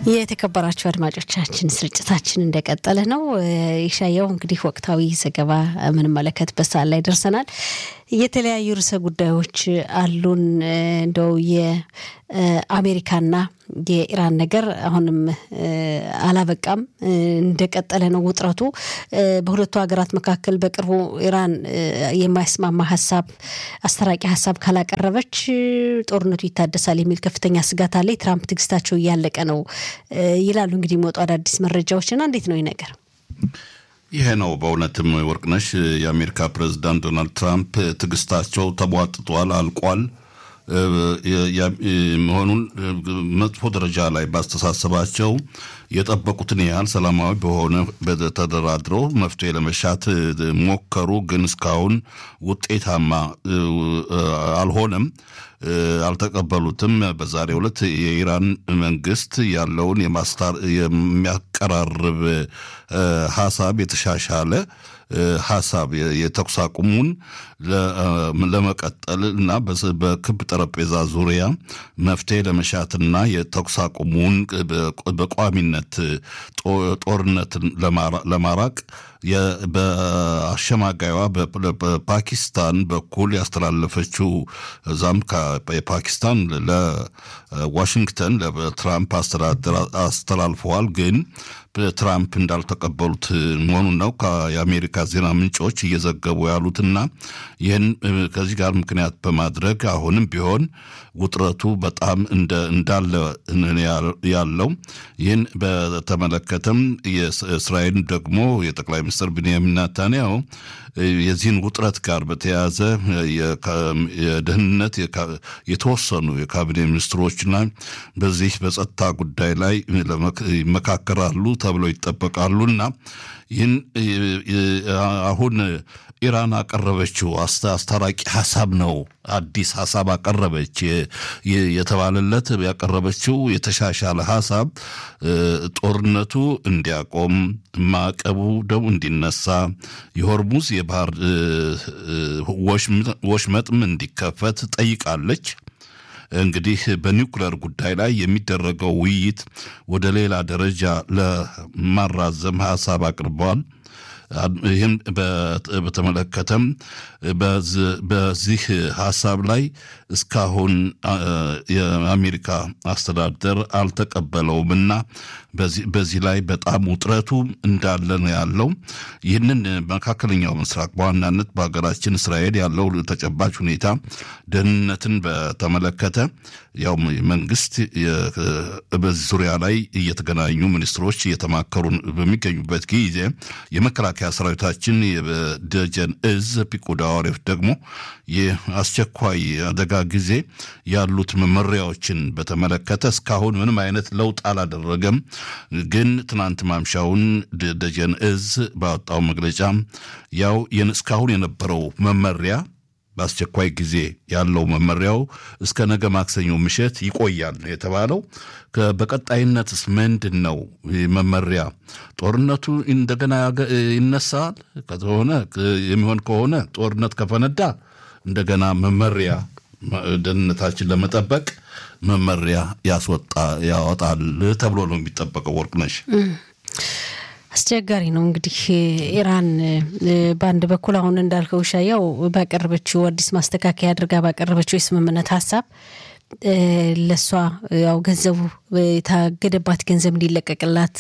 የተከበራችሁ አድማጮቻችን ስርጭታችን እንደቀጠለ ነው። ይሻየው እንግዲህ ወቅታዊ ዘገባ የምንመለከትበት ሰዓት ላይ ደርሰናል። የተለያዩ ርዕሰ ጉዳዮች አሉን። እንደው የአሜሪካና የኢራን ነገር አሁንም አላበቃም፣ እንደቀጠለ ነው ውጥረቱ በሁለቱ ሀገራት መካከል። በቅርቡ ኢራን የማያስማማ ሀሳብ አስተራቂ ሀሳብ ካላቀረበች ጦርነቱ ይታደሳል የሚል ከፍተኛ ስጋት አለ። የትራምፕ ትዕግስታቸው እያለቀ ነው ይላሉ እንግዲህ የሚወጡ አዳዲስ መረጃዎችና እንዴት ነው ይህ ነገር? ይሄ ነው በእውነትም ወርቅነሽ፣ የአሜሪካ ፕሬዚዳንት ዶናልድ ትራምፕ ትዕግስታቸው ተሟጥጧል፣ አልቋል መሆኑን መጥፎ ደረጃ ላይ ባስተሳሰባቸው የጠበቁትን ያህል ሰላማዊ በሆነ ተደራድረው መፍትሄ ለመሻት ሞከሩ። ግን እስካሁን ውጤታማ አልሆነም፣ አልተቀበሉትም። በዛሬው ዕለት የኢራን መንግስት ያለውን የሚያቀራርብ ሀሳብ የተሻሻለ ሀሳብ የተኩስ አቁሙን ለመቀጠል እና በክብ ጠረጴዛ ዙሪያ መፍትሄ ለመሻትና የተኩስ አቁሙን በቋሚነት ጦርነትን ለማራቅ በአሸማጋይዋ በፓኪስታን በኩል ያስተላለፈችው እዛም የፓኪስታን ለዋሽንግተን ለትራምፕ አስተዳደር አስተላልፈዋል ግን ትራምፕ እንዳልተቀበሉት መሆኑን ነው የአሜሪካ ዜና ምንጮች እየዘገቡ ያሉትና ይህን ከዚህ ጋር ምክንያት በማድረግ አሁንም ቢሆን ውጥረቱ በጣም እንዳለ ያለው ይህን በተመለከተም የእስራኤል ደግሞ የጠቅላይ ሚኒስትር ቢንያሚን ናታንያሁ የዚህን ውጥረት ጋር በተያያዘ የደህንነት የተወሰኑ የካቢኔ ሚኒስትሮችና በዚህ በጸጥታ ጉዳይ ላይ ይመካከራሉ ተብለው ይጠበቃሉና ይህን አሁን ኢራን አቀረበችው አስታራቂ ሀሳብ ነው። አዲስ ሀሳብ አቀረበች የተባለለት ያቀረበችው የተሻሻለ ሀሳብ ጦርነቱ እንዲያቆም፣ ማዕቀቡ ደግሞ እንዲነሳ፣ የሆርሙዝ የባህር ወሽመጥም እንዲከፈት ጠይቃለች። እንግዲህ በኒውክለር ጉዳይ ላይ የሚደረገው ውይይት ወደ ሌላ ደረጃ ለማራዘም ሀሳብ አቅርበዋል። ይህም በተመለከተም በዚህ ሀሳብ ላይ እስካሁን የአሜሪካ አስተዳደር አልተቀበለውምና በዚህ ላይ በጣም ውጥረቱ እንዳለ ነው ያለው። ይህንን መካከለኛው ምስራቅ በዋናነት በሀገራችን እስራኤል ያለው ተጨባጭ ሁኔታ ደህንነትን በተመለከተ ያው መንግስት በዚህ ዙሪያ ላይ እየተገናኙ ሚኒስትሮች እየተማከሩ በሚገኙበት ጊዜ የመከላከያ ሰራዊታችን የደጀን እዝ ፒቁዳ ዋሪፍ ደግሞ የአስቸኳይ አደጋ ጊዜ ያሉት መመሪያዎችን በተመለከተ እስካሁን ምንም አይነት ለውጥ አላደረገም። ግን ትናንት ማምሻውን ደጀን እዝ ባወጣው መግለጫ ያው እስካሁን የነበረው መመሪያ በአስቸኳይ ጊዜ ያለው መመሪያው እስከ ነገ ማክሰኞ ምሽት ይቆያል የተባለው። በቀጣይነትስ ምንድን ነው መመሪያ? ጦርነቱ እንደገና ይነሳል ከሆነ የሚሆን ከሆነ ጦርነት ከፈነዳ እንደገና መመሪያ ደህንነታችን ለመጠበቅ መመሪያ ያስወጣ ያወጣል ተብሎ ነው የሚጠበቀው። ወርቅነሽ አስቸጋሪ ነው እንግዲህ ኢራን በአንድ በኩል አሁን እንዳልከው ሻያው ባቀረበችው አዲስ ማስተካከያ አድርጋ ባቀረበችው የስምምነት ሀሳብ ለእሷ ያው ገንዘቡ የታገደባት ገንዘብ እንዲለቀቅላት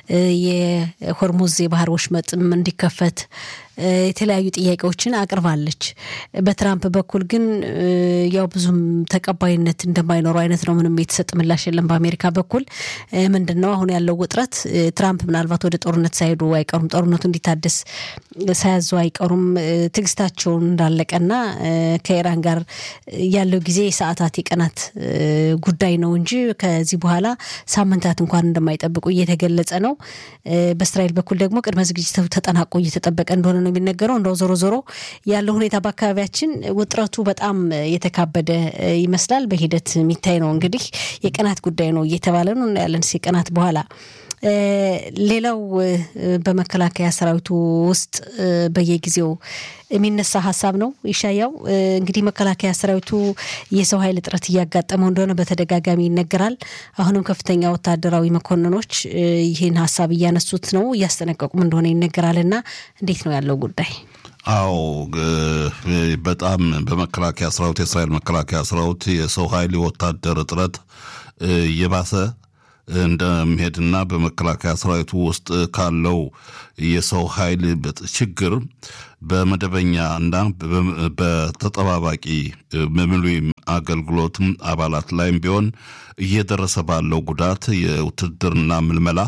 የሆርሙዝ የባህር ወሽመጥም እንዲከፈት የተለያዩ ጥያቄዎችን አቅርባለች። በትራምፕ በኩል ግን ያው ብዙም ተቀባይነት እንደማይኖረው አይነት ነው። ምንም የተሰጥ ምላሽ የለም። በአሜሪካ በኩል ምንድን ነው አሁን ያለው ውጥረት? ትራምፕ ምናልባት ወደ ጦርነት ሳይሄዱ አይቀሩም፣ ጦርነቱ እንዲታደስ ሳያዙ አይቀሩም። ትዕግስታቸውን እንዳለቀና ከኢራን ጋር ያለው ጊዜ የሰዓታት የቀናት ጉዳይ ነው እንጂ ከዚህ በኋላ ሳምንታት እንኳን እንደማይጠብቁ እየተገለጸ ነው። በእስራኤል በኩል ደግሞ ቅድመ ዝግጅቱ ተጠናቆ እየተጠበቀ እንደሆነ ነው የሚነገረው። እንደው ዞሮ ዞሮ ያለው ሁኔታ በአካባቢያችን ውጥረቱ በጣም የተካበደ ይመስላል። በሂደት የሚታይ ነው እንግዲህ የቀናት ጉዳይ ነው እየተባለ ነው እናያለን የቀናት በኋላ ሌላው በመከላከያ ሰራዊቱ ውስጥ በየጊዜው የሚነሳ ሀሳብ ነው። ይሻያው እንግዲህ መከላከያ ሰራዊቱ የሰው ኃይል እጥረት እያጋጠመው እንደሆነ በተደጋጋሚ ይነገራል። አሁንም ከፍተኛ ወታደራዊ መኮንኖች ይህን ሀሳብ እያነሱት ነው፣ እያስጠነቀቁም እንደሆነ ይነገራል። እና እንዴት ነው ያለው ጉዳይ? አዎ በጣም በመከላከያ ሰራዊት የእስራኤል መከላከያ ሰራዊት የሰው ኃይል የወታደር እጥረት እየባሰ እንደሚሄድና በመከላከያ ሰራዊቱ ውስጥ ካለው የሰው ኃይል ችግር በመደበኛ እና በተጠባባቂ ምሉም አገልግሎት አባላት ላይም ቢሆን እየደረሰ ባለው ጉዳት የውትድርና ምልመላ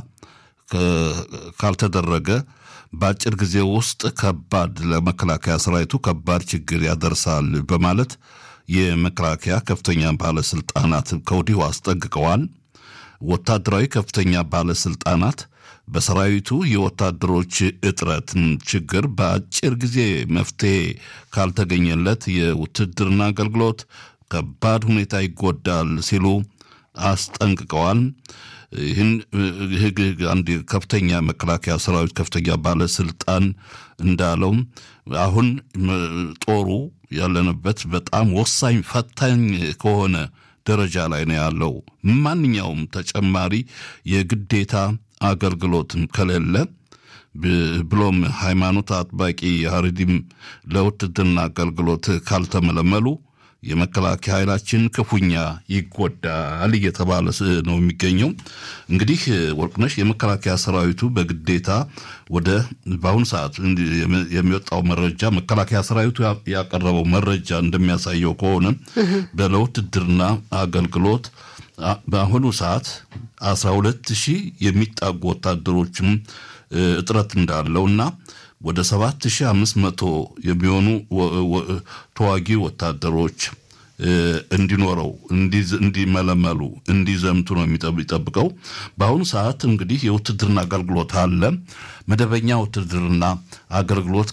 ካልተደረገ በአጭር ጊዜ ውስጥ ከባድ ለመከላከያ ሰራዊቱ ከባድ ችግር ያደርሳል በማለት የመከላከያ ከፍተኛ ባለስልጣናት ከወዲሁ አስጠንቅቀዋል። ወታደራዊ ከፍተኛ ባለስልጣናት በሰራዊቱ የወታደሮች እጥረት ችግር በአጭር ጊዜ መፍትሄ ካልተገኘለት የውትድርና አገልግሎት ከባድ ሁኔታ ይጎዳል ሲሉ አስጠንቅቀዋል። ይህን አንድ ከፍተኛ መከላከያ ሰራዊት ከፍተኛ ባለስልጣን እንዳለው አሁን ጦሩ ያለንበት በጣም ወሳኝ ፈታኝ ከሆነ ደረጃ ላይ ነው ያለው። ማንኛውም ተጨማሪ የግዴታ አገልግሎትም ከሌለ ብሎም ሃይማኖት አጥባቂ ሀረዲም ለውትድርና አገልግሎት ካልተመለመሉ የመከላከያ ኃይላችን ክፉኛ ይጎዳል እየተባለ ነው የሚገኘው። እንግዲህ ወርቅነሽ የመከላከያ ሰራዊቱ በግዴታ ወደ በአሁኑ ሰዓት የሚወጣው መረጃ መከላከያ ሰራዊቱ ያቀረበው መረጃ እንደሚያሳየው ከሆነ በለውትድርና አገልግሎት በአሁኑ ሰዓት አስራ ሁለት ሺህ የሚጣጉ ወታደሮችም እጥረት እንዳለው እና ወደ 7500 የሚሆኑ ተዋጊ ወታደሮች እንዲኖረው እንዲመለመሉ እንዲዘምቱ ነው የሚጠብቀው። በአሁኑ ሰዓት እንግዲህ የውትድርና አገልግሎት አለ። መደበኛ ውትድርና አገልግሎት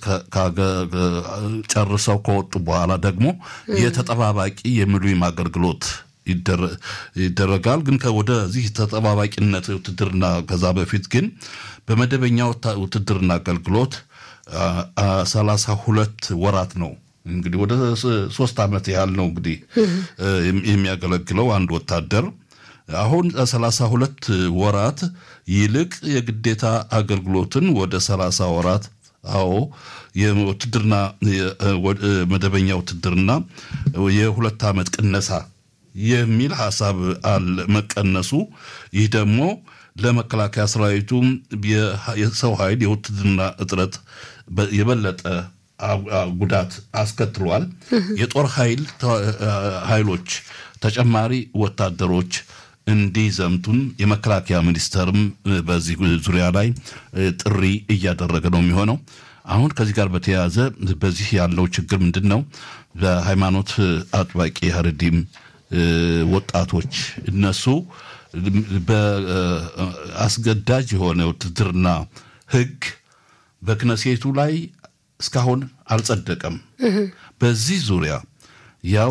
ጨርሰው ከወጡ በኋላ ደግሞ የተጠባባቂ የሚሉም አገልግሎት ይደረጋል። ግን ወደዚህ ተጠባባቂነት ውትድርና ከዛ በፊት ግን በመደበኛ ውትድርና አገልግሎት ሰላሳ ሁለት ወራት ነው እንግዲህ ወደ ሶስት ዓመት ያህል ነው እንግዲህ የሚያገለግለው አንድ ወታደር አሁን ሰላሳ ሁለት ወራት ይልቅ የግዴታ አገልግሎትን ወደ ሰላሳ ወራት አዎ የውትድርና መደበኛ ውትድርና የሁለት ዓመት ቅነሳ የሚል ሀሳብ አለ መቀነሱ። ይህ ደግሞ ለመከላከያ ሰራዊቱ የሰው ኃይል የውትድርና እጥረት የበለጠ ጉዳት አስከትሏል። የጦር ኃይል ኃይሎች ተጨማሪ ወታደሮች እንዲዘምቱን የመከላከያ ሚኒስቴርም በዚህ ዙሪያ ላይ ጥሪ እያደረገ ነው የሚሆነው። አሁን ከዚህ ጋር በተያያዘ በዚህ ያለው ችግር ምንድን ነው? በሃይማኖት አጥባቂ ሀረዲም ወጣቶች እነሱ በአስገዳጅ የሆነ ውትድርና ሕግ በክነሴቱ ላይ እስካሁን አልጸደቀም። በዚህ ዙሪያ ያው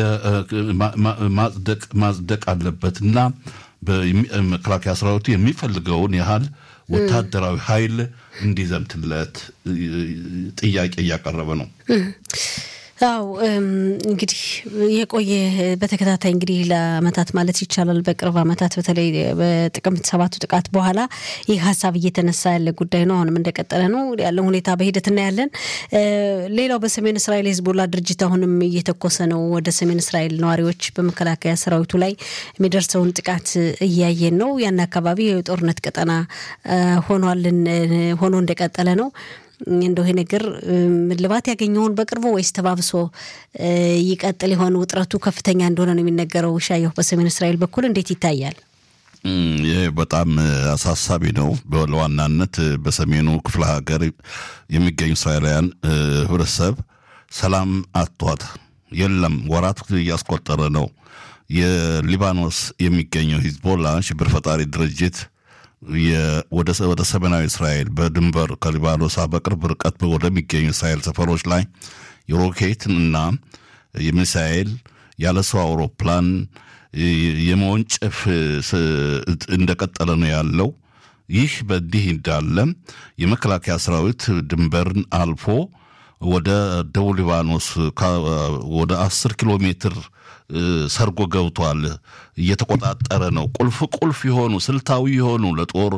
ማጽደቅ አለበትና መከላከያ ሰራዊቱ የሚፈልገውን ያህል ወታደራዊ ኃይል እንዲዘምትለት ጥያቄ እያቀረበ ነው። አው እንግዲህ የቆየ በተከታታይ እንግዲህ ለአመታት ማለት ይቻላል በቅርብ አመታት በተለይ በጥቅምት ሰባቱ ጥቃት በኋላ ይህ ሀሳብ እየተነሳ ያለ ጉዳይ ነው። አሁንም እንደቀጠለ ነው ያለን ሁኔታ በሂደት እናያለን። ሌላው በሰሜን እስራኤል የህዝቦላ ድርጅት አሁንም እየተኮሰ ነው ወደ ሰሜን እስራኤል ነዋሪዎች በመከላከያ ሰራዊቱ ላይ የሚደርሰውን ጥቃት እያየን ነው። ያን አካባቢ የጦርነት ቀጠና ሆኗልን ሆኖ እንደቀጠለ ነው። እንደው ይሄ ነገር ልባት ያገኘውን በቅርቡ ወይስ ተባብሶ ይቀጥል ይሆን? ውጥረቱ ከፍተኛ እንደሆነ ነው የሚነገረው። ሻየሁ በሰሜን እስራኤል በኩል እንዴት ይታያል? ይህ በጣም አሳሳቢ ነው። ለዋናነት በሰሜኑ ክፍለ ሀገር የሚገኙ እስራኤላውያን ህብረተሰብ ሰላም አጥቷት የለም ወራት እያስቆጠረ ነው። የሊባኖስ የሚገኘው ሂዝቦላ ሽብር ፈጣሪ ድርጅት ወደ ሰሜናዊ እስራኤል በድንበር ከሊባኖስ በቅርብ ርቀት ወደሚገኙ እስራኤል ሰፈሮች ላይ የሮኬት እና የሚሳኤል ያለ ሰው አውሮፕላን የመወንጨፍ እንደቀጠለ ነው ያለው። ይህ በእንዲህ እንዳለ የመከላከያ ሰራዊት ድንበርን አልፎ ወደ ደቡብ ሊባኖስ ወደ አስር ኪሎ ሜትር ሰርጎ ገብቷል። እየተቆጣጠረ ነው። ቁልፍ ቁልፍ የሆኑ ስልታዊ የሆኑ ለጦር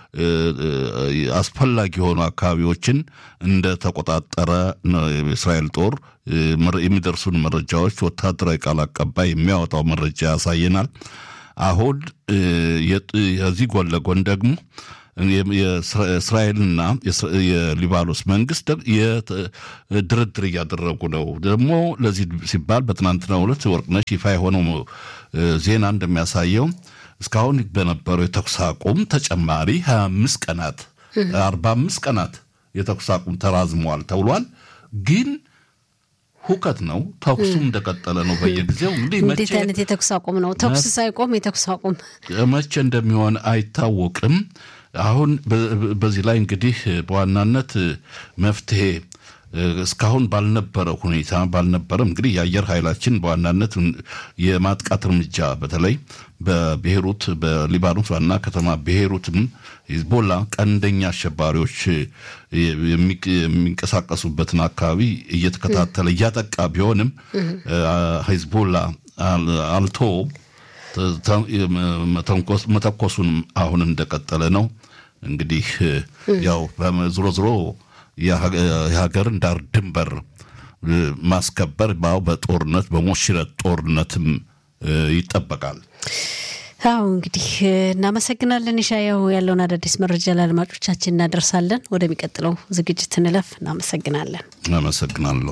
አስፈላጊ የሆኑ አካባቢዎችን እንደተቆጣጠረ የእስራኤል ጦር የሚደርሱን መረጃዎች ወታደራዊ ቃል አቀባይ የሚያወጣው መረጃ ያሳየናል። አሁን የዚህ ጎን ለጎን ደግሞ የእስራኤልና የሊባኖስ መንግስት ድርድር እያደረጉ ነው። ደግሞ ለዚህ ሲባል በትናንትናው ዕለት ወርቅነሽ ይፋ የሆነው ዜና እንደሚያሳየው እስካሁን በነበረው የተኩስ አቁም ተጨማሪ 25 ቀናት 45 ቀናት የተኩስ አቁም ተራዝመዋል ተብሏል። ግን ሁከት ነው። ተኩሱም እንደቀጠለ ነው። በየጊዜው እንግዲህ እንዴት አይነት የተኩስ አቁም ነው? ተኩስ ሳይቆም የተኩስ አቁም መቼ እንደሚሆን አይታወቅም። አሁን በዚህ ላይ እንግዲህ በዋናነት መፍትሄ እስካሁን ባልነበረ ሁኔታ ባልነበረም እንግዲህ የአየር ኃይላችን በዋናነት የማጥቃት እርምጃ በተለይ በቤይሩት በሊባኖስ ዋና ከተማ ቤይሩትም ሂዝቦላ ቀንደኛ አሸባሪዎች የሚንቀሳቀሱበትን አካባቢ እየተከታተለ እያጠቃ ቢሆንም ሂዝቦላ አልቶ መተኮሱን አሁን እንደቀጠለ ነው። እንግዲህ ያው ዝሮ ዝሮ የሀገርን ዳር ድንበር ማስከበር ባው በጦርነት በሞሽረት ጦርነትም ይጠበቃል። አዎ እንግዲህ እናመሰግናለን። ይሻያው ያለውን አዳዲስ መረጃ ለአድማጮቻችን እናደርሳለን። ወደሚቀጥለው ዝግጅት እንለፍ። እናመሰግናለን። አመሰግናለሁ።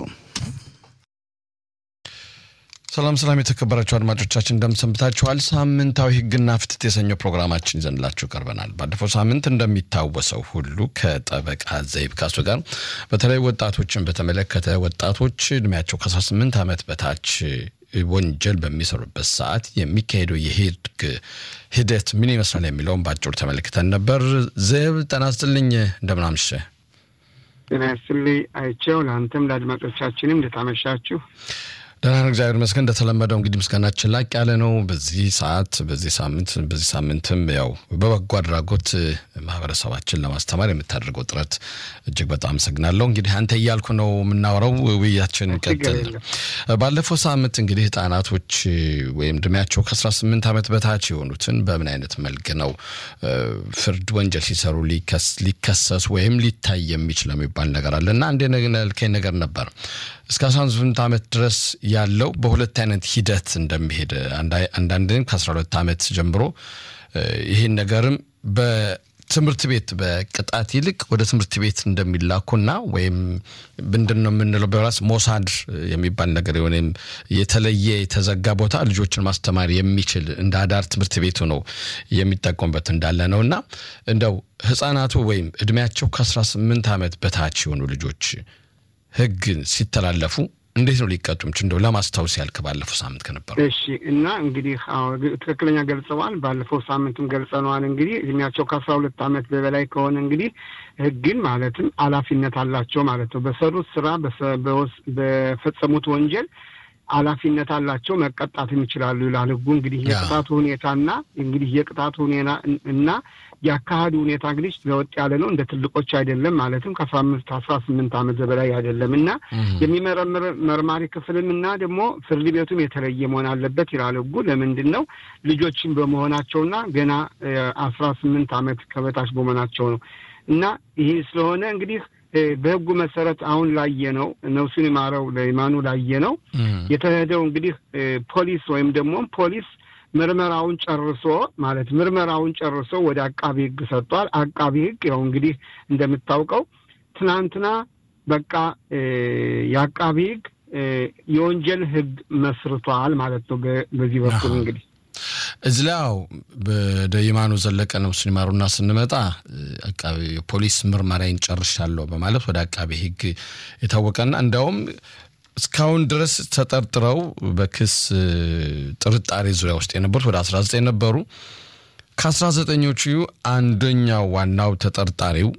ሰላም ሰላም፣ የተከበራችሁ አድማጮቻችን እንደምሰንብታችኋል። ሳምንታዊ ሕግና ፍትህ የሰኘው ፕሮግራማችን ይዘንላችሁ ቀርበናል። ባለፈው ሳምንት እንደሚታወሰው ሁሉ ከጠበቃ ዘይብ ካሱ ጋር በተለይ ወጣቶችን በተመለከተ ወጣቶች እድሜያቸው ከ18 ዓመት በታች ወንጀል በሚሰሩበት ሰዓት የሚካሄደው የህግ ሂደት ምን ይመስላል የሚለውን በአጭሩ ተመልክተን ነበር። ዘይብ ጤና ይስጥልኝ፣ እንደምን አመሸህ? ጤና ይስጥልኝ አይቼው፣ ለአንተም ለአድማጮቻችንም እንደታመሻችሁ ደህና ነው፣ እግዚአብሔር ይመስገን። እንደተለመደው እንግዲህ ምስጋናችን ላቅ ያለ ነው። በዚህ ሰዓት በዚህ ሳምንት በዚህ ሳምንትም ያው በበጎ አድራጎት ማህበረሰባችን ለማስተማር የምታደርገው ጥረት እጅግ በጣም አመሰግናለሁ። እንግዲህ አንተ እያልኩ ነው የምናወራው፣ ውይያችን ቀጥል። ባለፈው ሳምንት እንግዲህ ህጻናቶች ወይም እድሜያቸው ከአስራ ስምንት ዓመት በታች የሆኑትን በምን አይነት መልክ ነው ፍርድ ወንጀል ሲሰሩ ሊከሰሱ ወይም ሊታይ የሚችል የሚባል ነገር አለ እና አንድ ልከኝ ነገር ነበር እስከ 18 ዓመት ድረስ ያለው በሁለት አይነት ሂደት እንደሚሄድ አንዳንድም ከ12 ዓመት ጀምሮ ይህን ነገርም በትምህርት ቤት በቅጣት ይልቅ ወደ ትምህርት ቤት እንደሚላኩና ወይም ምንድን ነው የምንለው በራስ ሞሳድ የሚባል ነገር ወይም የተለየ የተዘጋ ቦታ ልጆችን ማስተማር የሚችል እንደ አዳር ትምህርት ቤቱ ነው የሚጠቀሙበት እንዳለ ነው እና እንደው ህጻናቱ ወይም እድሜያቸው ከ18 ዓመት በታች የሆኑ ልጆች ህግ ሲተላለፉ እንዴት ነው ሊቀጡ ምች እንደው ለማስታወስ ያልክ ባለፈው ሳምንት ከነበሩ እሺ እና እንግዲህ ትክክለኛ ገልጸዋል ባለፈው ሳምንትም ገልጸነዋል እንግዲህ እድሜያቸው ከአስራ ሁለት ዓመት በበላይ ከሆነ እንግዲህ ህግን ማለትም ኃላፊነት አላቸው ማለት ነው በሰሩት ስራ በፈጸሙት ወንጀል ኃላፊነት አላቸው መቀጣትም ይችላሉ ይላል ህጉ እንግዲህ የቅጣቱ ሁኔታና እንግዲህ የቅጣቱ ሁኔታ እና የአካሄዱ ሁኔታ እንግዲህ ለወጥ ያለ ነው። እንደ ትልቆች አይደለም ማለትም ከአስራ አምስት አስራ ስምንት ዓመት በላይ አይደለም እና የሚመረምር መርማሪ ክፍልም እና ደግሞ ፍርድ ቤቱም የተለየ መሆን አለበት ይላል ህጉ። ለምንድን ነው ልጆችን በመሆናቸውና ገና አስራ ስምንት ዓመት ከበታች በመሆናቸው ነው እና ይህ ስለሆነ እንግዲህ በህጉ መሰረት አሁን ላየ ነው ነፍሱን ይማረው ለይማኑ ላየ ነው የተሄደው እንግዲህ ፖሊስ ወይም ደግሞ ፖሊስ ምርመራውን ጨርሶ ማለት ምርመራውን ጨርሶ ወደ አቃቢ ህግ ሰጥቷል። አቃቢ ህግ ያው እንግዲህ እንደምታውቀው ትናንትና በቃ የአቃቢ ህግ የወንጀል ህግ መስርቷል ማለት ነው። በዚህ በኩል እንግዲህ እዚህ ላይ ያው ወደ ይማኑ ዘለቀ ነፍሱን ይማሩና ስንመጣ አቃቢ ፖሊስ ምርመራዬን ጨርሻለሁ በማለት ወደ አቃቢ ህግ የታወቀና እንዲያውም እስካሁን ድረስ ተጠርጥረው በክስ ጥርጣሬ ዙሪያ ውስጥ የነበሩት ወደ 19 ነበሩ። ከአስራ ዘጠኞቹ አንደኛው ዋናው ተጠርጣሪው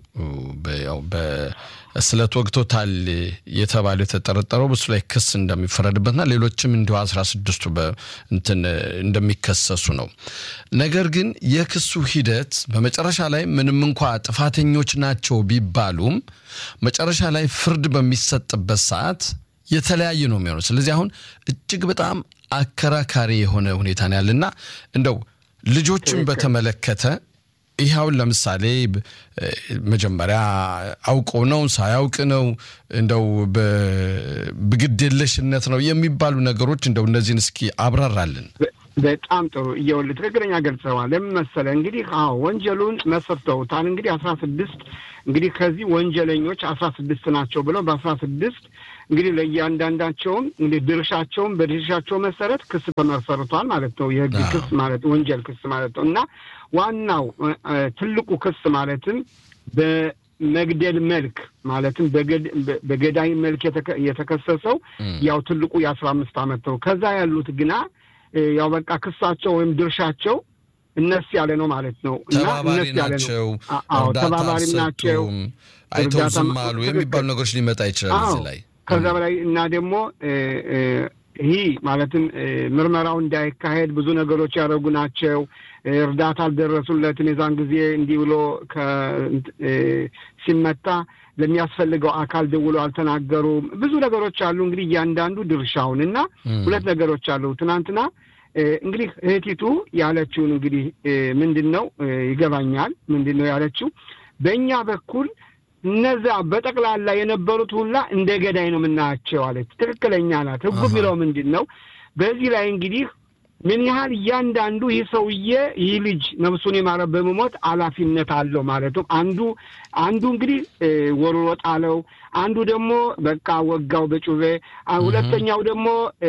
በስለት ወግቶታል የተባለው የተጠረጠረው በሱ ላይ ክስ እንደሚፈረድበትና ሌሎችም እንዲሁ አስራ ስድስቱ እንትን እንደሚከሰሱ ነው። ነገር ግን የክሱ ሂደት በመጨረሻ ላይ ምንም እንኳ ጥፋተኞች ናቸው ቢባሉም መጨረሻ ላይ ፍርድ በሚሰጥበት ሰዓት የተለያየ ነው የሚሆነው። ስለዚህ አሁን እጅግ በጣም አከራካሪ የሆነ ሁኔታ ነው ያለና እንደው ልጆችን በተመለከተ ይኸውን ለምሳሌ መጀመሪያ አውቆ ነው ሳያውቅ ነው እንደው በግድየለሽነት ነው የሚባሉ ነገሮች እንደው እነዚህን እስኪ አብራራልን። በጣም ጥሩ እየወል ትክክለኛ ገልጸዋል። ለምን መሰለህ እንግዲህ አዎ ወንጀሉን መስርተውታል። እንግዲህ አስራ ስድስት እንግዲህ ከዚህ ወንጀለኞች አስራ ስድስት ናቸው ብለው በአስራ ስድስት እንግዲህ ለእያንዳንዳቸውም እንግዲህ ድርሻቸውን በድርሻቸው መሰረት ክስ ተመሰርቷል ማለት ነው። የህግ ክስ ማለት ወንጀል ክስ ማለት ነው እና ዋናው ትልቁ ክስ ማለትም በመግደል መልክ ማለትም በገዳይ መልክ የተከሰሰው ያው ትልቁ የአስራ አምስት ዓመት ነው። ከዛ ያሉት ግና ያው በቃ ክሳቸው ወይም ድርሻቸው እነስ ያለ ነው ማለት ነው እና ተባባሪ ናቸው፣ ተባባሪም ናቸው፣ አይተው ዝም አሉ የሚባሉ ነገሮች ሊመጣ ይችላል እዚህ ላይ ከዛ በላይ እና ደግሞ ይህ ማለትም ምርመራው እንዳይካሄድ ብዙ ነገሮች ያደረጉ ናቸው። እርዳታ አልደረሱለትም። የዛን ጊዜ እንዲህ ብሎ ሲመታ ለሚያስፈልገው አካል ደውሎ አልተናገሩም። ብዙ ነገሮች አሉ። እንግዲህ እያንዳንዱ ድርሻውን እና ሁለት ነገሮች አሉ። ትናንትና እንግዲህ እህቲቱ ያለችውን እንግዲህ ምንድን ነው ይገባኛል። ምንድን ነው ያለችው በእኛ በኩል እነዛ በጠቅላላ የነበሩት ሁላ እንደ ገዳይ ነው የምናያቸው አለች። ትክክለኛ ናት። ህጉ የሚለው ምንድን ነው? በዚህ ላይ እንግዲህ ምን ያህል እያንዳንዱ ይህ ሰውዬ ይህ ልጅ ነፍሱን የማረ በመሞት ኃላፊነት አለው ማለትም አንዱ አንዱ እንግዲህ ወርሮ ጣለው፣ አንዱ ደግሞ በቃ ወጋው በጩቤ፣ ሁለተኛው ደግሞ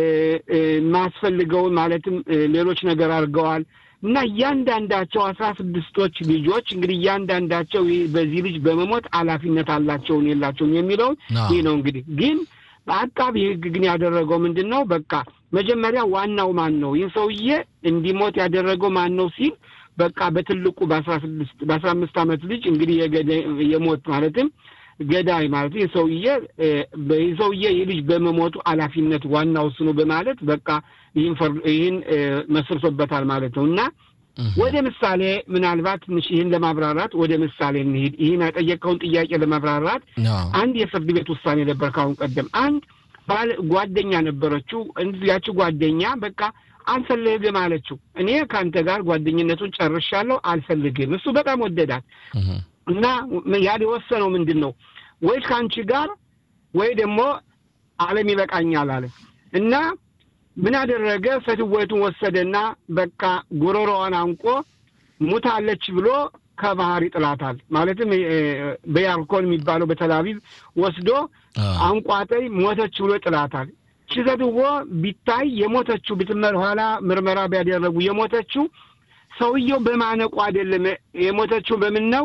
ማስፈልገውን ማለትም ሌሎች ነገር አድርገዋል። እና እያንዳንዳቸው አስራ ስድስቶች ልጆች እንግዲህ እያንዳንዳቸው በዚህ ልጅ በመሞት ኃላፊነት አላቸውን የላቸውን የሚለውን ይህ ነው እንግዲህ ግን በአቃቢ ህግ ግን ያደረገው ምንድን ነው? በቃ መጀመሪያ ዋናው ማን ነው ይህ ሰውዬ እንዲሞት ያደረገው ማን ነው ሲል በቃ በትልቁ በአስራ ስድስት በአስራ አምስት ዓመት ልጅ እንግዲህ የሞት ማለትም ገዳይ ማለት ይህ ሰውዬ ይህ ሰውዬ ይህ ልጅ በመሞቱ ኃላፊነት ዋናው እሱ ነው በማለት በቃ ይህን መስርቶበታል ማለት ነው እና ወደ ምሳሌ ምናልባት ትንሽ ይህን ለማብራራት ወደ ምሳሌ እንሂድ። ይህን የጠየቀውን ጥያቄ ለማብራራት አንድ የፍርድ ቤት ውሳኔ ነበር ካሁን ቀደም። አንድ ባል ጓደኛ ነበረችው። ያቺ ጓደኛ በቃ አልፈልግም አለችው። እኔ ከአንተ ጋር ጓደኝነቱን ጨርሻለሁ፣ አልፈልግም። እሱ በጣም ወደዳት እና ያል የወሰነው ምንድን ነው ወይ ከአንቺ ጋር ወይ ደግሞ ዓለም ይበቃኛል አለ እና ምን አደረገ? ፈትወቱን ወሰደና በቃ ጉሮሮዋን አንቆ ሙታለች ብሎ ከባህር ይጥላታል። ማለትም በያርኮን የሚባለው በተላቪቭ ወስዶ አንቋጠይ ሞተች ብሎ ይጥላታል። ችዘድዎ ቢታይ የሞተችው ብትመር ኋላ ምርመራ ቢያደረጉ የሞተችው ሰውየው በማነቁ አይደለም። የሞተችው በምን ነው?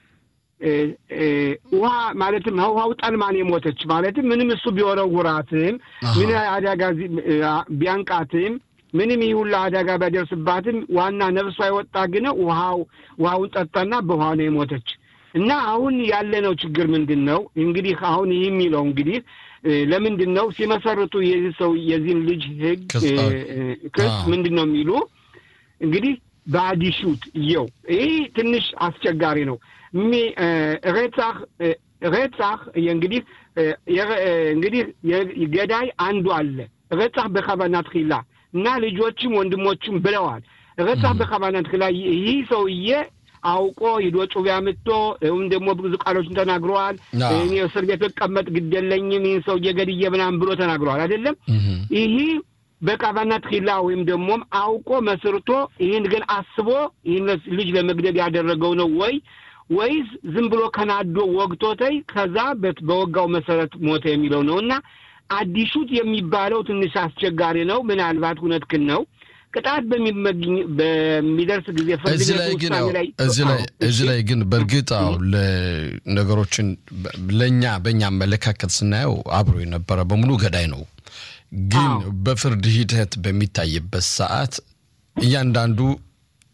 ውሃ ማለትም ውሃው ጠልማን የሞተች ማለትም ምንም እሱ ቢወረውራትም ምን አደጋ ቢያንቃትም ምንም ይህ ሁላ አደጋ ቢያደርስባትም ዋና ነፍሷ የወጣ ግን ውሃው ውሃውን ጠጣና በውሃ ነው የሞተች። እና አሁን ያለነው ችግር ምንድን ነው? እንግዲህ አሁን ይህ የሚለው እንግዲህ ለምንድን ነው ሲመሰርቱ የዚህ ሰው የዚህን ልጅ ህግ ክስ ምንድን ነው የሚሉ እንግዲህ በአዲሹት እየው ይህ ትንሽ አስቸጋሪ ነው። ሬጻህ ሬጻህ እንግዲህ እንግዲህ ገዳይ አንዱ አለ። ሬጻህ በከባናት ኪላ እና ልጆችም ወንድሞችም ብለዋል። ሬጻህ በከባናት ኪላ ይህ ሰውዬ አውቆ ሂዶ ጩቤ አምጥቶ ወይም ደግሞ ብዙ ቃሎችን ተናግረዋል። እኔ እስር ቤት ብቀመጥ ግድ የለኝም ይህን ሰውዬ ገድዬ ምናምን ብሎ ተናግረዋል። አይደለም ይህ በቃባናት ኪላ ወይም ደግሞም አውቆ መስርቶ ይህን ግን አስቦ ይህን ልጅ ለመግደል ያደረገው ነው ወይ ወይስ ዝም ብሎ ከናዶ ወግቶተይ ከዛ በወጋው መሰረት ሞተ የሚለው ነው እና አዲሹት የሚባለው ትንሽ አስቸጋሪ ነው። ምናልባት እውነትህን ነው። ቅጣት በሚደርስ ጊዜ ፍርድ ቤት ውሳኔ ላይ እዚህ ላይ ግን በእርግጥ አዎ ነገሮችን ለእኛ በእኛ አመለካከት ስናየው አብሮ የነበረ በሙሉ ገዳይ ነው። ግን በፍርድ ሂደት በሚታይበት ሰዓት እያንዳንዱ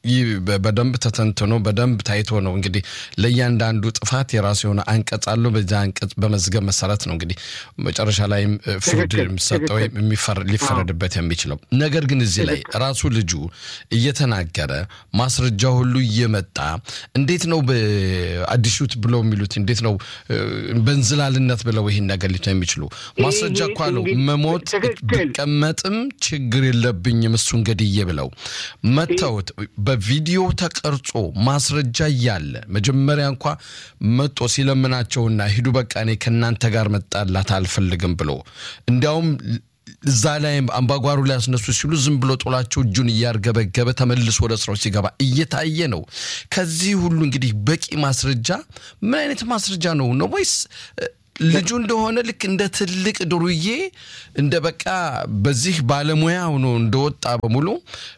ይህ በደንብ ተተንትኖ በደንብ ታይቶ ነው እንግዲህ ለእያንዳንዱ ጥፋት የራሱ የሆነ አንቀጽ አለው። በዚያ አንቀጽ በመዝገብ መሰረት ነው እንግዲህ መጨረሻ ላይም ፍርድ የሚሰጠው ወይም ሊፈረድበት የሚችለው። ነገር ግን እዚህ ላይ ራሱ ልጁ እየተናገረ ማስረጃ ሁሉ እየመጣ እንዴት ነው በአዲሱት ብለው የሚሉት እንዴት ነው በእንዝላልነት ብለው ይህን ነገር ሊቶ የሚችሉ ማስረጃ እኮ አለው። መሞት ብቀመጥም ችግር የለብኝም እሱን ገድዬ ብለው መተውት በቪዲዮ ተቀርጾ ማስረጃ እያለ መጀመሪያ እንኳ መጦ ሲለምናቸውና ሂዱ በቃ እኔ ከእናንተ ጋር መጣላት አልፈልግም ብሎ እንዲያውም እዛ ላይ አምባጓሩ ላይ ያስነሱ ሲሉ ዝም ብሎ ጦላቸው እጁን እያርገበገበ ተመልሶ ወደ ስራው ሲገባ እየታየ ነው። ከዚህ ሁሉ እንግዲህ በቂ ማስረጃ ምን አይነት ማስረጃ ነው ነው ወይስ ልጁ እንደሆነ ልክ እንደ ትልቅ ድሩዬ እንደ በቃ በዚህ ባለሙያ ሆኖ እንደወጣ በሙሉ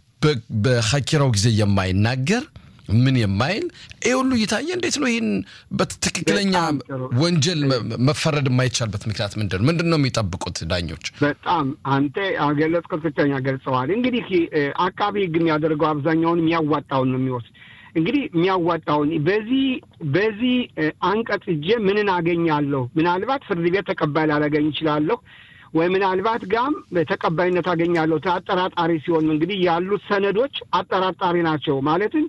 በሀኪራው ጊዜ የማይናገር ምን የማይል ይህ ሁሉ እየታየ እንዴት ነው ይህን በትክክለኛ ወንጀል መፈረድ የማይቻልበት ምክንያት ምንድን ነው? ምንድን ነው የሚጠብቁት ዳኞች? በጣም አንተ ገለጽከው፣ ትክክለኛ ገልጸዋል። እንግዲህ አቃቢ ሕግ የሚያደርገው አብዛኛውን የሚያዋጣውን ነው የሚወስድ እንግዲህ የሚያዋጣውን በዚህ በዚህ አንቀጽ እጄ ምንን አገኛለሁ? ምናልባት ፍርድ ቤት ተቀባይ ላላገኝ ይችላለሁ ወይ ምናልባት ጋም ተቀባይነት አገኛለሁ። አጠራጣሪ ሲሆን እንግዲህ ያሉት ሰነዶች አጠራጣሪ ናቸው። ማለትም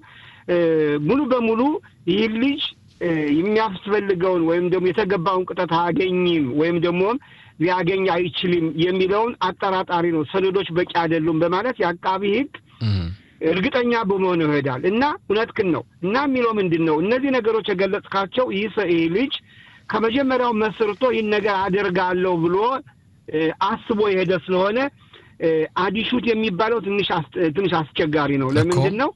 ሙሉ በሙሉ ይህ ልጅ የሚያስፈልገውን ወይም ደግሞ የተገባውን ቅጣት አያገኝም ወይም ደግሞ ሊያገኝ አይችልም የሚለውን አጠራጣሪ ነው። ሰነዶች በቂ አይደሉም በማለት የአቃቢ ሕግ እርግጠኛ በመሆን ይሄዳል እና እውነትክን ነው እና የሚለው ምንድን ነው እነዚህ ነገሮች የገለጽካቸው ይህ ልጅ ከመጀመሪያው መስርቶ ይህን ነገር አደርጋለሁ ብሎ አስቦ የሄደ ስለሆነ አዲሹት የሚባለው ትንሽ አስቸጋሪ ነው። ለምንድን ነው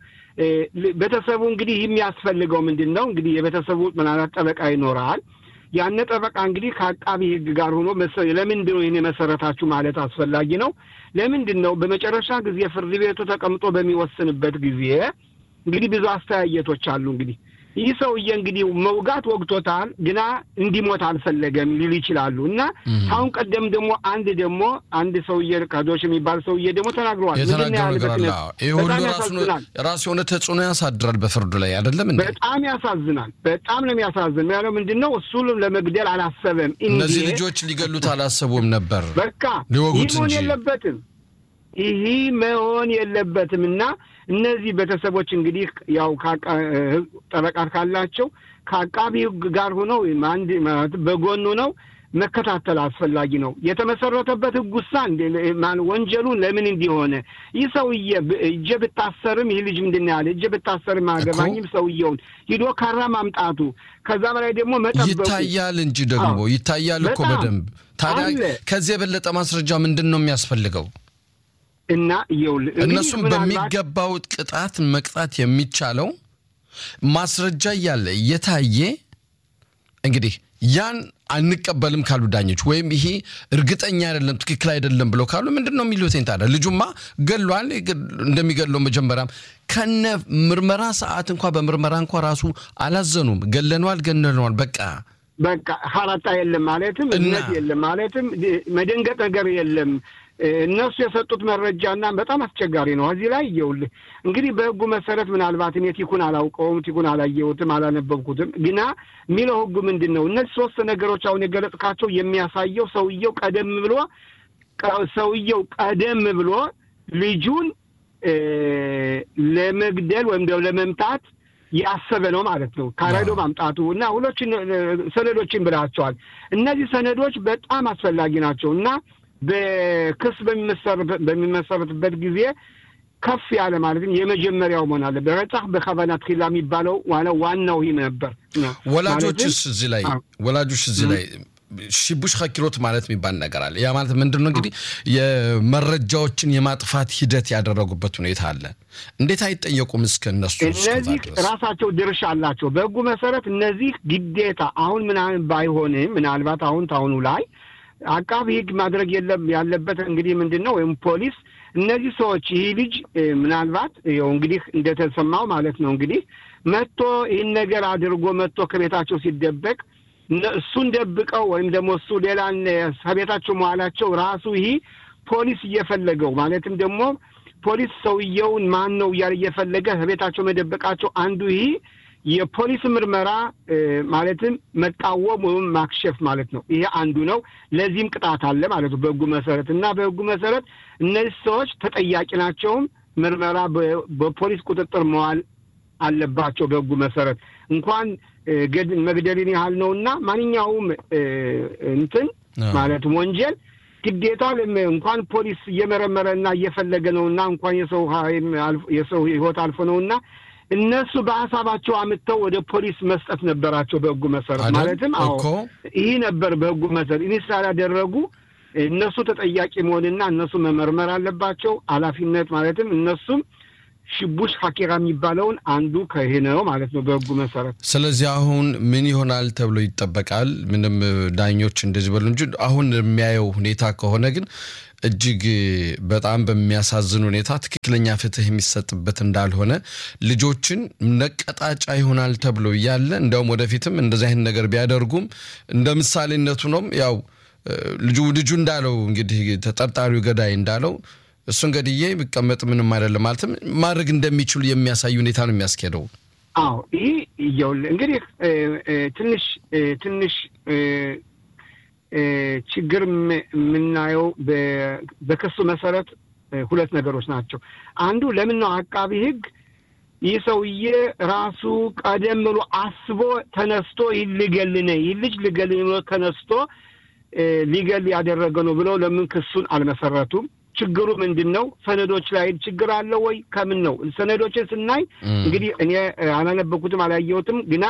ቤተሰቡ እንግዲህ የሚያስፈልገው ምንድን ነው እንግዲህ የቤተሰቡ ምናልባት ጠበቃ ይኖራል። ያነ ጠበቃ እንግዲህ ከአቃቢ ሕግ ጋር ሆኖ ለምንድን ነው ይህን የመሰረታችሁ ማለት አስፈላጊ ነው። ለምንድን ነው በመጨረሻ ጊዜ ፍርድ ቤቱ ተቀምጦ በሚወስንበት ጊዜ እንግዲህ ብዙ አስተያየቶች አሉ እንግዲህ ይህ ሰውዬ እንግዲህ መውጋት ወግቶታል፣ ግና እንዲሞት አልፈለገም ሊሉ ይችላሉ። እና አሁን ቀደም ደግሞ አንድ ደግሞ አንድ ሰውዬ ካዶሽ የሚባል ሰውዬ ደግሞ ተናግረዋል። ይህ ሁሉ ራሱ የሆነ ተጽዕኖ ያሳድራል በፍርዱ ላይ አይደለም እንዴ? በጣም ያሳዝናል። በጣም ነው የሚያሳዝን። ያለው ምንድን ነው እሱ ለመግደል አላሰበም። እነዚህ ልጆች ሊገሉት አላሰቡም ነበር። በቃ ሊወጉት ይህ መሆን የለበትም ይህ መሆን የለበትም እና እነዚህ ቤተሰቦች እንግዲህ ያው ጠበቃ ካላቸው ከአቃቢ ሕግ ጋር ሆነው አንድ በጎኑ ነው መከታተል አስፈላጊ ነው። የተመሰረተበት ሕግ ውሳ ወንጀሉን ለምን እንዲሆነ ይህ ሰውዬ እጀ ብታሰርም ይህ ልጅ ምንድን ያለ እጀ ብታሰርም አገባኝም ሰውየውን ሂዶ ካራ ማምጣቱ ከዛ በላይ ደግሞ መጠበቁ ይታያል እንጂ ደግሞ ይታያል እኮ በደንብ ታዲያ ከዚህ የበለጠ ማስረጃ ምንድን ነው የሚያስፈልገው? እና ይኸውልህ እነሱም በሚገባው ቅጣት መቅጣት የሚቻለው ማስረጃ እያለ እየታየ እንግዲህ ያን አንቀበልም ካሉ ዳኞች ወይም ይሄ እርግጠኛ አይደለም ትክክል አይደለም ብለው ካሉ ምንድን ነው የሚሉት? ታዲያ ልጁማ ገሏል። እንደሚገለው መጀመሪያም ከነ ምርመራ ሰዓት እንኳ በምርመራ እንኳ ራሱ አላዘኑም። ገለነዋል፣ ገለነዋል በቃ በቃ ሀራጣ የለም ማለትም እምነት የለም ማለትም መደንገጥ ነገር የለም። እነሱ የሰጡት መረጃና በጣም አስቸጋሪ ነው። እዚህ ላይ ይኸውልህ እንግዲህ በሕጉ መሰረት ምናልባት እኔ ቲኩን አላውቀውም፣ ቲኩን አላየሁትም፣ አላነበብኩትም። ግና የሚለው ሕጉ ምንድን ነው? እነዚህ ሶስት ነገሮች አሁን የገለጽካቸው የሚያሳየው ሰውየው ቀደም ብሎ ሰውየው ቀደም ብሎ ልጁን ለመግደል ወይም ደግሞ ለመምታት ያሰበ ነው ማለት ነው። ካራዶ ማምጣቱ እና ሁሎችን ሰነዶችን ብላቸዋል። እነዚህ ሰነዶች በጣም አስፈላጊ ናቸው እና በክስ በሚመሰረትበት ጊዜ ከፍ ያለ ማለትም የመጀመሪያው መሆን አለ። በረጻህ በከባና ትኪላ የሚባለው ዋናው ይህ ነበር። ወላጆችስ እዚህ ላይ ወላጆች እዚህ ላይ ሽቡሽ ኸኪሮት ማለት የሚባል ነገር አለ። ያ ማለት ምንድን ነው እንግዲህ የመረጃዎችን የማጥፋት ሂደት ያደረጉበት ሁኔታ አለ። እንዴት አይጠየቁም? እስከ እነሱ እነዚህ ራሳቸው ድርሻ አላቸው በሕጉ መሰረት እነዚህ ግዴታ አሁን ምናምን ባይሆንም ምናልባት አሁን ታሁኑ ላይ አቃቢ ሕግ ማድረግ የለም ያለበት እንግዲህ ምንድን ነው ወይም ፖሊስ እነዚህ ሰዎች ይህ ልጅ ምናልባት ይኸው እንግዲህ እንደተሰማው ማለት ነው እንግዲህ መጥቶ ይህን ነገር አድርጎ መጥቶ ከቤታቸው ሲደበቅ እሱን ደብቀው ወይም ደግሞ እሱ ሌላን ከቤታቸው መዋላቸው ራሱ ይህ ፖሊስ እየፈለገው ማለትም ደግሞ ፖሊስ ሰውየውን ማን ነው እያለ እየፈለገ ከቤታቸው መደበቃቸው አንዱ ይህ የፖሊስ ምርመራ ማለትም መቃወም ወይም ማክሸፍ ማለት ነው። ይሄ አንዱ ነው። ለዚህም ቅጣት አለ ማለት ነው በሕጉ መሰረት እና በሕጉ መሰረት እነዚህ ሰዎች ተጠያቂ ናቸውም ምርመራ በፖሊስ ቁጥጥር መዋል አለባቸው። በሕጉ መሰረት እንኳን መግደልን ያህል ነው እና ማንኛውም እንትን ማለትም ወንጀል ግዴታ እንኳን ፖሊስ እየመረመረ እና እየፈለገ ነው እና እንኳን የሰው የሰው ሕይወት አልፎ ነው እና እነሱ በሀሳባቸው አምጥተው ወደ ፖሊስ መስጠት ነበራቸው በሕጉ መሰረት ማለትም አዎ ይህ ነበር በሕጉ መሰረት ይህ ስላላደረጉ እነሱ ተጠያቂ መሆንና እነሱ መመርመር አለባቸው። ኃላፊነት ማለትም እነሱም ሽቡሽ ሀኪራ የሚባለውን አንዱ ከይህ ነው ማለት ነው በሕጉ መሰረት። ስለዚህ አሁን ምን ይሆናል ተብሎ ይጠበቃል? ምንም ዳኞች እንደዚህ በሉ እንጂ አሁን የሚያየው ሁኔታ ከሆነ ግን እጅግ በጣም በሚያሳዝን ሁኔታ ትክክለኛ ፍትህ የሚሰጥበት እንዳልሆነ ልጆችን ነቀጣጫ ይሆናል ተብሎ እያለ እንደውም ወደፊትም እንደዚህ አይነት ነገር ቢያደርጉም እንደ ምሳሌነቱ ነው ያው ልጁ ልጁ እንዳለው እንግዲህ ተጠርጣሪው ገዳይ እንዳለው እሱን ገድዬ ቢቀመጥ ምንም አይደለም ማለትም ማድረግ እንደሚችሉ የሚያሳይ ሁኔታ ነው የሚያስኬደው። አዎ ይህ እየውልህ እንግዲህ ትንሽ ትንሽ ችግር የምናየው በክሱ መሰረት ሁለት ነገሮች ናቸው። አንዱ ለምን ነው አቃቢ ሕግ ይህ ሰውዬ ራሱ ቀደም ብሎ አስቦ ተነስቶ ይህ ልገል ነ ይህ ልጅ ልገል ብሎ ተነስቶ ሊገል ያደረገ ነው ብለው ለምን ክሱን አልመሰረቱም? ችግሩ ምንድን ነው? ሰነዶች ላይ ችግር አለ ወይ? ከምን ነው? ሰነዶችን ስናይ እንግዲህ እኔ አላነበኩትም አላየሁትም ግና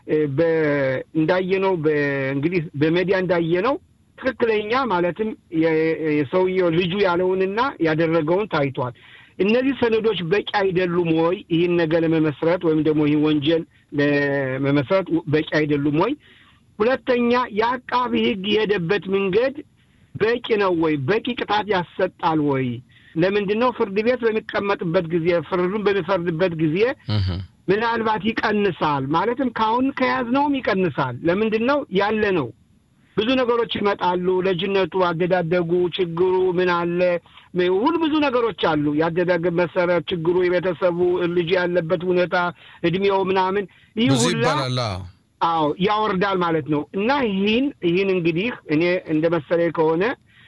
እንዳየነው እንግዲህ በሜዲያ እንዳየነው ትክክለኛ ማለትም የሰውየው ልጁ ያለውንና ያደረገውን ታይቷል። እነዚህ ሰነዶች በቂ አይደሉም ወይ ይህን ነገር ለመመስረት ወይም ደግሞ ይህን ወንጀል ለመመስረት በቂ አይደሉም ወይ? ሁለተኛ የአቃቢ ሕግ የሄደበት መንገድ በቂ ነው ወይ? በቂ ቅጣት ያሰጣል ወይ? ለምንድን ነው ፍርድ ቤት በሚቀመጥበት ጊዜ ፍርዱን በሚፈርድበት ጊዜ ምናልባት ይቀንሳል። ማለትም ከአሁን ከያዝነውም ይቀንሳል። ለምንድን ነው ያለ ነው ብዙ ነገሮች ይመጣሉ። ልጅነቱ፣ አደዳደጉ፣ ችግሩ ምን አለ ሁሉ ብዙ ነገሮች አሉ። የአደዳደግ መሰረት፣ ችግሩ፣ የቤተሰቡ ልጅ ያለበት ሁኔታ፣ እድሜው ምናምን ይህ ብዙ ሁላ ይባላል። አዎ ያወርዳል ማለት ነው። እና ይህን ይህን እንግዲህ እኔ እንደ መሰለኝ ከሆነ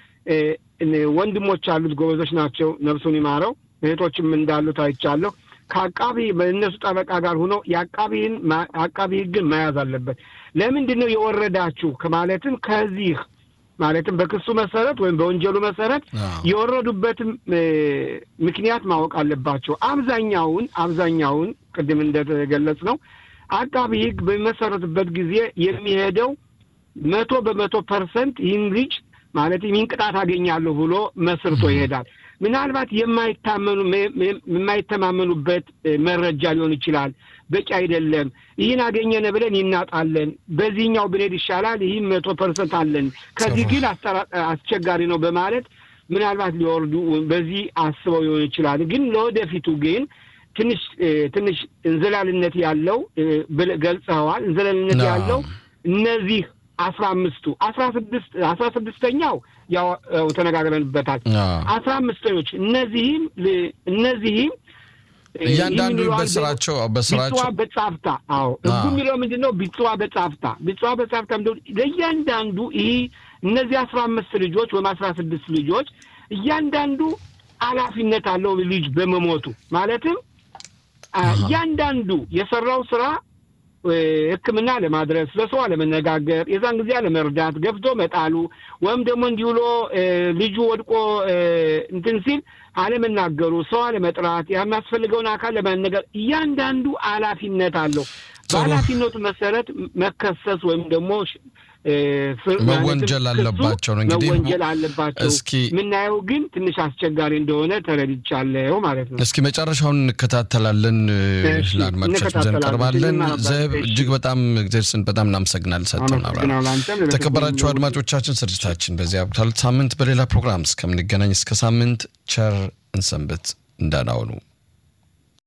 ወንድሞች አሉት ጎበዞች ናቸው፣ ነፍሱን ይማረው። እህቶችም እንዳሉት አይቻለሁ። ከአቃቢ በእነሱ ጠበቃ ጋር ሆኖ የአቃቢን አቃቢ ሕግን መያዝ አለበት። ለምንድን ነው የወረዳችሁ ከማለትም ከዚህ ማለትም በክሱ መሰረት ወይም በወንጀሉ መሰረት የወረዱበትም ምክንያት ማወቅ አለባቸው። አብዛኛውን አብዛኛውን ቅድም እንደተገለጽ ነው አቃቢ ሕግ በሚመሰረትበት ጊዜ የሚሄደው መቶ በመቶ ፐርሰንት ይህን ልጅ ማለት ይህን ቅጣት አገኛለሁ ብሎ መስርቶ ይሄዳል። ምናልባት የማይታመኑ የማይተማመኑበት መረጃ ሊሆን ይችላል። በቂ አይደለም፣ ይህን አገኘነ ብለን ይናጣለን፣ በዚህኛው ብንሄድ ይሻላል፣ ይህም መቶ ፐርሰንት አለን፣ ከዚህ ግን አስቸጋሪ ነው በማለት ምናልባት ሊወርዱ በዚህ አስበው ሊሆን ይችላል። ግን ለወደፊቱ ግን ትንሽ ትንሽ እንዝላልነት ያለው ገልጸዋል። እንዝላልነት ያለው እነዚህ አስራ አምስቱ አስራ ስድስት አስራ ስድስተኛው ያው ተነጋግረንበታል። አስራ አምስተኞች እነዚህም እነዚህም እያንዳንዱ በስራቸው በስራቸው ቢጽዋ በጻፍታ አዎ ህጉ የሚለው ምንድን ነው? ቢጽዋ በጻፍታ ቢጽዋ በጻፍታ ምንድን ለእያንዳንዱ ይህ እነዚህ አስራ አምስት ልጆች ወይም አስራ ስድስት ልጆች እያንዳንዱ ኃላፊነት አለው ልጅ በመሞቱ ማለትም እያንዳንዱ የሰራው ስራ ሕክምና ለማድረስ ለሰው አለመነጋገር፣ የዛን ጊዜ አለመርዳት፣ ገፍቶ መጣሉ ወይም ደግሞ እንዲህ ብሎ ልጁ ወድቆ እንትን ሲል አለመናገሩ፣ ሰው አለመጥራት፣ የሚያስፈልገውን አካል ለማነገር እያንዳንዱ ኃላፊነት አለው። በኃላፊነቱ መሰረት መከሰስ ወይም ደግሞ መወንጀል አለባቸው ነው እንግዲህ መወንጀል አለባቸው። እስኪ የምናየው ግን ትንሽ አስቸጋሪ እንደሆነ ተረድቻለሁ ማለት ነው። እስኪ መጨረሻውን እንከታተላለን፣ እሺ፣ ለአድማጮቻችን ዘንድ እንቀርባለን። እንከታተላለን። ዘብ እሺ። እጅግ በጣም እግዚአብሔር ስን በጣም እናመሰግናለን። ሰጥተን አመሰግናለሁ። ለአንተም ለቤተሰብም ተከበራችሁ ለሁሉ። አድማጮቻችን ስርጭታችን በዚያ ያብቃል። ሳምንት በሌላ ፕሮግራም እስከምንገናኝ እስከ ሳምንት ቸር እንሰንብት። እንደናውኑ